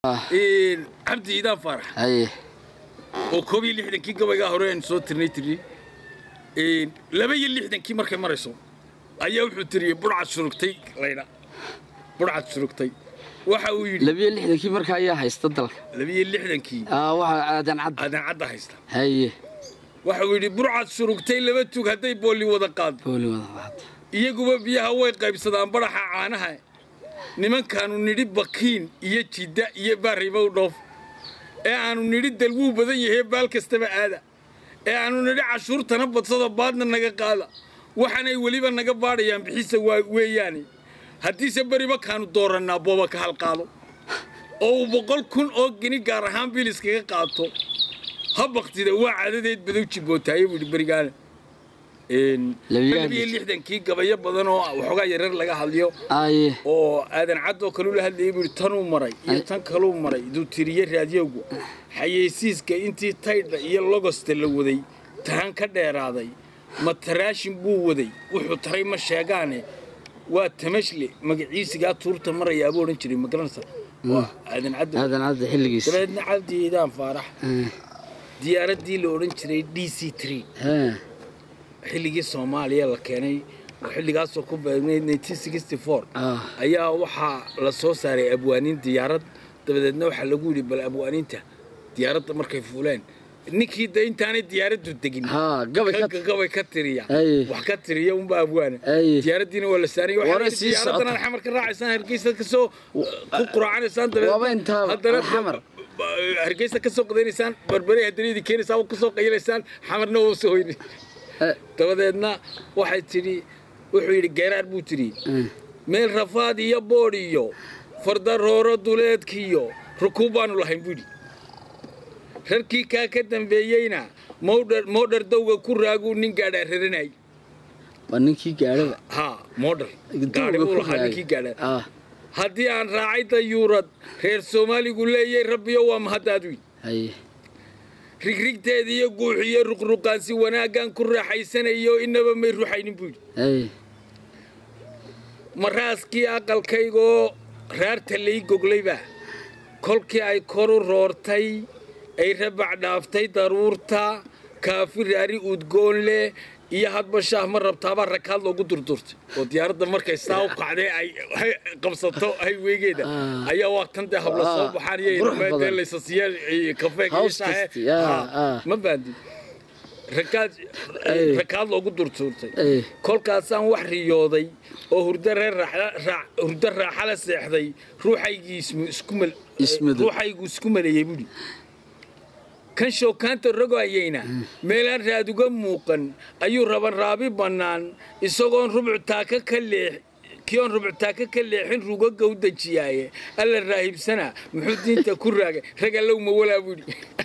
cabdi iidaan faarax haye oo koob iyo lixdankii gabaygaa hore aynu soo tirnay tiri laba iyo lixdankii markay marayso ayaa wuxuu tiriyey budhcad surugtay laydha budhcad surugtay waxa uu yidhi labiyo lixdankii markaa ayaa haysta dalka laba iyo lixdankii Aa, waxa aadan cadda aadan cadda haysta haye waxa uu yidhi burcad surugtay laba tug hadday boolli wada qaado booli wada qaata iyaguba biyaha way qaybsadaan badhaxa caanaha nimankaanu nidhi bakiin iyo jidda iyo baaribow dhoof ee aanu nidhi dalwuu badan yahee baal kastaba aada ee aanu nidhi cashuurtana badsada baadna naga qaada waxaanay weliba naga baadhayaan bixisa waa weeyaane haddiise beriba kaanu doorannaa booba ka halqaado oo uu boqol kun oo geni gaar ahaan biliskaga qaato ha baktida waa cadadeed badow jibootaaye buu yidhi berigaane Labiyo labiyo lixdankii gabayo badan oo waxoogaa yareer laga hadliyo aye oo aadan cad oo kale ula hadlayay buu yidhi tanuu maray iyo Ay. tan kaluu maray duu tiriye raadiyowgu xayeysiiska intii taydha iyo logosta la waday tahan ka dheeraaday mataraashin buu waday wuxuu taray ma sheegaane waa tamashle magaciisigaa tuurta marayaa buu odhan jiray magaranaysa waa aadan cad aadan cadda xilligiisa dabeedna cabdiidaan faarax Eh, diyaaraddii la odhan jiray d c tree eh, xilligii soomaaliya la keenay oo xilligaasoo ku beegnayd ah, ayaa waxaa la soo saaray abwaaniin diyaarad dabadeedna waxaa lagu yidhi bal abwaaniinta diyaaradda markay fuuleen ninkii de intaanay diyaaraddu degin haa gabay ka ka- gabay ka tiriya Ay. wax ka tiriya unba abwaana Ay. diyaaraddiina waa la saaraya Waana waxaa sii diyaaraddan socota. xamar ka raacaysaan hargeysa kasoo ku quraacanaysaan Waaba intaaba, haddana xamar. hargeysa kasoo qadaynaysaan barbare haddana idin keenaysaan waa kusoo qaylaysaan xamarna waa soo hoyni eh, dabadeedna waxay tidhi wuxuu yidhi geeraar buu tidhi eh, meel rafaad iyo boodh iyo fardarooro duleedkiiyo rukuub baanu lahayn buu yidhi rarkii kaa ka dambeeyeyna moodhar moodhar dawga ku raaguu nin gaadhaa raranay waa ninkii gaadhada haa moodhar gaadhi Dawga buu ku lahaa raagay. ninkii gaadhaa ah haddii aan raacay dayuurad reer soomaaligu leeyay rabbiyo waa mahaddaad wiil haye rigrigteeda iyo guuxiyo ruqruqaansi wanaaggaan ku raaxaysanayo inaba may ruxaynin buu yidhi haye maraaskii aqalkaygoo raarta lay goglayba kolkii ay koru roortay ay rabac dhaaftay daruurta kaafi raari udgoon leh iyo hadba shaah ma rabtaabaa rakaad loogu durdurtay oo diyaaradda markay saa u kacdee ay ay qabsato hayweegeeda Ah. ayaa waa tan dee habla soo Ah, baxaan iyo qurux badan. dee laysasiiya kafeega iyo House shaahe kasti, ah, Ah, ah. ma baandi rakaad Ay. rakaad loogu durtuurtay Ay. kolkaasaan wax riyooday oo hurdo reer raaxa- raa- hurdo raaxa la seexday ruuxaygii ismu- isku mal- Ismadu. ruuxaygu isku maleeyey buhi kan shookaanta rogaayeyna meelaan raaduga muuqan ayuu raban raabi bannaan isagoon rubcu taaka ka leex kiyoon rubcu taaka ka leexin rugaga u dejiyaaye alla raahibsana muxuu diinta ku raagay rag allow ma walaa buhi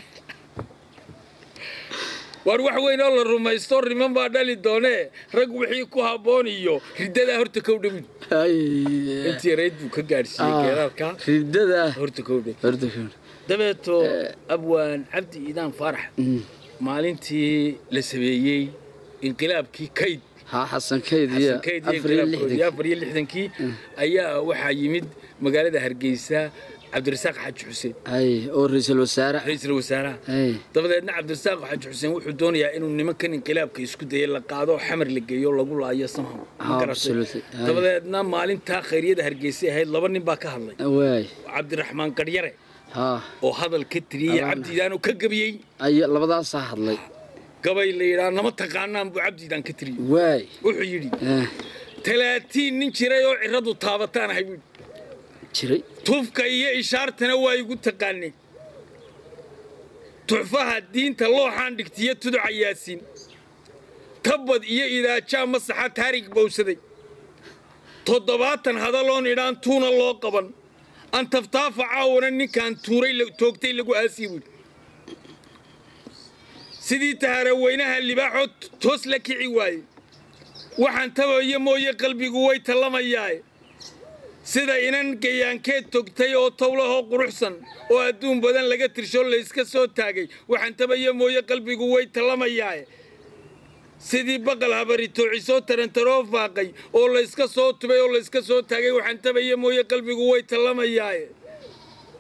waar wax weyn oo la rumaysto riman baa dhali doonee rag wixii ku habboon iyo riddadaa horta kowdha buhi haye intii yarayd buu ka gaadhsiiyey Ah, geeraalka ridada horta kowdha horta kowdha. dabeeto abwaan cabdi iidaan faarax Mm. maalintii la sameeyey inqilaabkii kayd haa xasan kayd iyo xasan kayd iyo afar iyo inqilaabkoodii lixdan afar iyo lixdankii ayaa waxaa yimid magaalada hargeysa cabdirasaaq xaaji xuseen haye oo ra-iisul wasaare ra-iisul wasaaraha haye dabadeedna cabdirasaaq xaaji xuseen wuxuu doonayaa inuu nimankan inqilaabka isku dayay la qaado oo xamar la geeyo lagu laayo samham Ma Ah, garatay? absolutely. Aye. dabadeedna maalintaa khayriyada hargeysa ahayd laba nin baa ka hadlay waay cabdiraxmaan garyare haa oo hadal ka tiriyey Abaana. cabdiidaanoo ka gabiyey ay labadaasaa hadlay gabay la yidhaa nama taqaanaan buu cabdiidaan ka tiriyey waay wuxuu yidhi eh, talaatiin nin jiray oo ciradu taabataan ahay buu yidhi jiray tufka iyo ishaartana waa igu taqaanay tuxfaha diinta looxaan dhigtiyo tuduca yaasiin tabad iyo idaajaa masaxa taarig bowsaday toddobaatan hadaloon idhaan tuuna loo qaban antaftaafa caawana ninkaan tuuray la- toogtay lagu aasii buudhi sidii taharaweynaha libaaxoo t- toos la kici waaye waxaan tabayo mooye qalbigu way tallamayaaye sida inan gayaankeed togtay oo towlahoo quruxsan oo adduun badan laga tirsho layska soo taagay waxaan tabayo mooye qalbigu way tallamayaaye sidii baqal habari toocisoo tarantaroo faaqay oo layska soo tubay oo layska soo taagay waxaan tabaya mooye qalbigu way tallamayaaye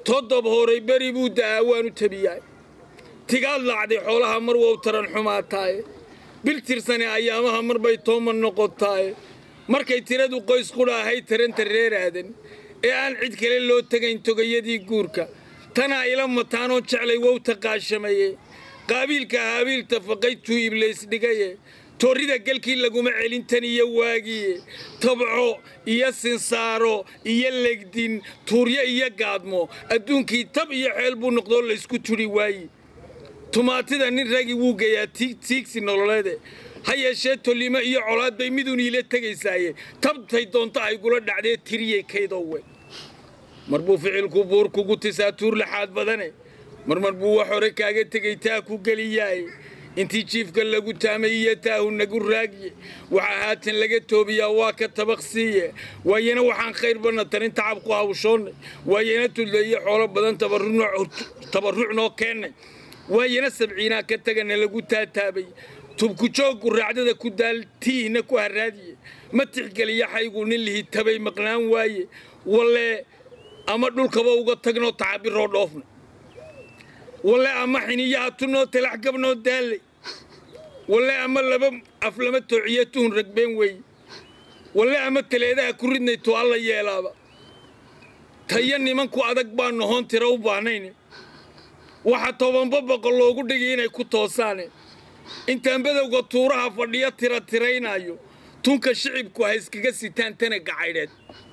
toddob horay beri buu da'aa waanu tabiyaay tigaad lacday xoolaha mar wow taran xumaataaye bil tirsane ayaamaha mar bay tooman noqotaaye markay tiradu qoys qudha ahay taranta reer aadan ee aan cid kale loo tegayn togayadii guurka tanaa ila mataanoo jeclay wow taqaashamaye qaabiilka haabiilta faqaytuu iblays dhigaye toorrida galkii laguma celin tan iyo waagiye tabco iyo sinsaaro iyo legdin tuuryo iyo gaadmo adduunkii tab iyo xeel buu noqdoo laysku tudhi waayi tumaatida nin ragi wuu geeyaa tiigsi nololeede ha yeeshee tolimo iyo colaad bay miduun iila tegaysaaye tabtay doonto ay gula dhacdee tiriyey kaydowe mar buu ficilku buur kugu tisaa tuur laxaad badane marmar buu wax hore kaaga tegay taa ku geliyaaye intii jiifka lagu taamay iyo taahu nagu raagiye waxaa haatan laga toobiyaa waa ka tabaqsiiye waayana waxaan khayr badna tarin tacabku hawshoonnay waayana tudleeye xoolo badan tabarruc noo keennay waayana sabciinaa ka tagana lagu taataabay tubku jooggu raacdada ku daal tiihna ku haraadiye ma tixgeliya xaygu nin lihi tabay maqnaan waaye walle ama dhulkaba uga tagnoo tacabiroo dhoofna walle ama xiniyaha tunoo talax gabnoo daallay walle ama laba af lama toociyo tuhun ragbeen weeye walle ama taleedaha ku ridnay tu alla yeelaaba tayo nimanku adag baa nohoon tira u baahnayn waxa tobanba boqol loogu dhigay inay ku toosaane intaan badowga tuuraha fadhiyo tira tiraynaayo tunka shicibku ha iskaga sitaan tana gacaydheed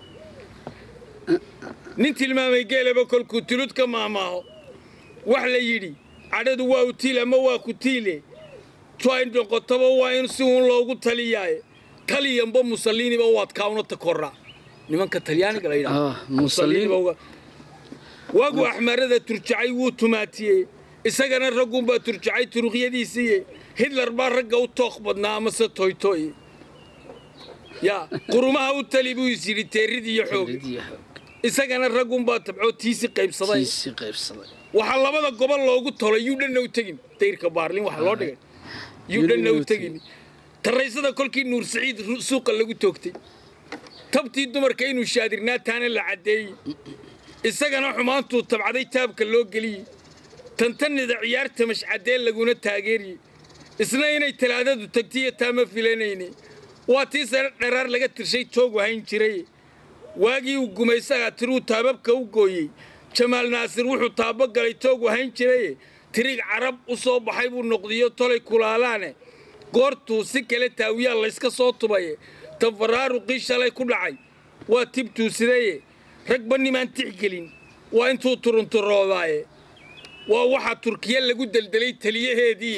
nin tilmaamay geelaba kolkuu tulud ka maamaaho wax la yidhi cadhadu waa utiil ama waa ku tiile tu ay noqotaba waa in si uun loogu taliyaaye taliyanba musaliiniba waad kaawna takoraa nimanka talyaaniga la yidhaha waagu axmaarada turjacay wuu tumaatiyey isagana raggunbaa turjacay turuqyadiisiiye hitler baa ragga u tooq badnaa amase toytoye yaa qurumaha u tali buu is yidhi teerid iyo xoog isagana raggunbaa tabcoo tiisi qaybsaday waxaa labada gobol loogu tolay yuu dhanna u tegin dayrka baarlin waxa loo dhigay yuu dhanna u tegin taraysada kolkii nuur saciid suuqa lagu toogtay tabtii dumarka inuu shaadirnaa taana la caddeeyey isagana xumaantuu tabcaday taabka loo geliyey tantanida ciyaarta mashcadee laguna taageeriyey isna inay talaadadu tagtiyo taama filanayne waa tii sare dharaar laga tirshay toog wahayn jiray waagii uu gumaysaga tiruu taababka u gooyey jamaal naasir wuxuu taabo galay toog wahayn jiraye tirig carab u soo baxay buu noqdiyo tolay kulaalaane goortuu si kale taawiyaa layska soo tubaye tafaraaruqii shalay ku dhacay waa tibtuu sidaye ragba nimaan tixgelin waa intuu turunturoodaaye waa waxaa turkiya lagu deldelay taliyaheedii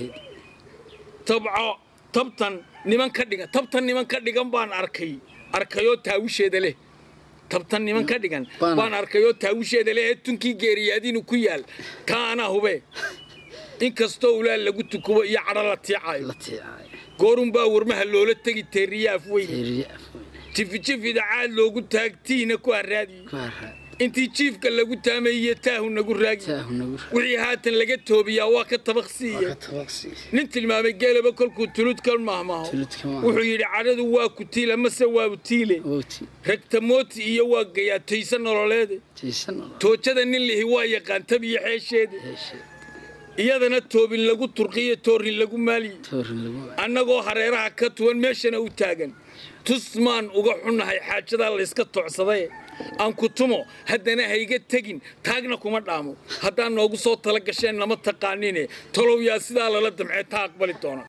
tabco tabtan niman ka dhigan tabtan niman ka dhigan baan arkay arkayoo taawisheeda leh tabtan niman ka dhigan baan arkayoo taawisheeda leh ee tunkii geeriyaadiinu ku yaal taa anaa hube inkastoo ulaal lagu tukubo iyo cadho la tiicayo goorunbaa warmaha loola tegi teeriyaaf weyn jifijifida caad loogu taagtiihna ku haraadiyey intii jiifka lagu taamay iyo taahu nagu raagi wixii haatan laga toobiyaa waa ka tabaqsiiye nin tilmaamay geelaba kolkuu tulud ka mahmaho wuxuu yidhi cadhadu waa ku tiila mase waa utiile ragtamooti iyo waa gayaa tayse nololeede toojada nin lihi waa yaqaan tab iyo xeesheede iyadana toobin lagu turqiyo toorin lagu maaliye annagoo hareeraha ka tuwan meeshana u taagan tusmaan uga xunnahay xaajadaa layska toocsaday aan ku tumo haddana hayga tegin taagna kuma dhaamo haddaan noogu soo tala gasheen nama taqaanine talow yaa sidaa lala damcee taa aqbali doona